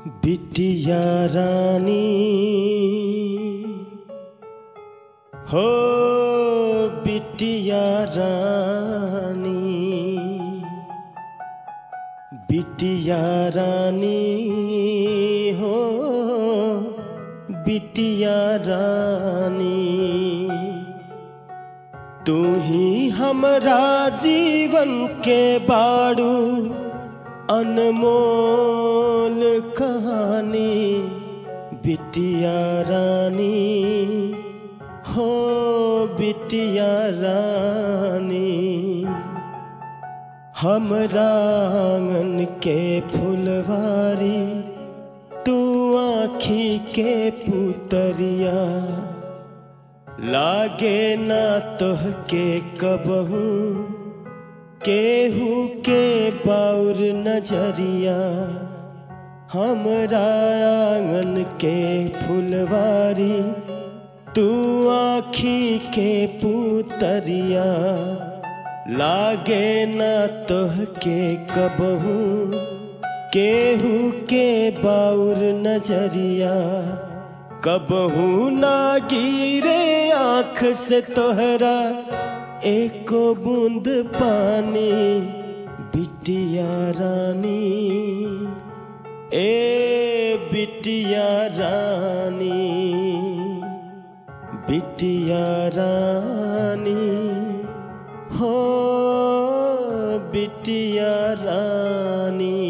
बिटिया रानी हो बिटिया रानी बिटिया रानी हो बिटिया रानी तू ही हमरा जीवन के बाड़ू अनमोल कहानी बिटिया रानी हो बिटिया रानी हमरा आंगन के फुलवारी तू आँखी के पुतरिया लागे ना तोह के कबहू केहू के बाउर नजरिया हमरा आंगन के फुलवारी तू आँखी के पुतरिया लागे ना तोह के कबहू केहू के बाउर नजरिया कबहू ना गिरे आँख से तोहरा एको बूंद पानी बिटिया रानी ए बिटिया रानी बिटिया रानी हो बिटिया रानी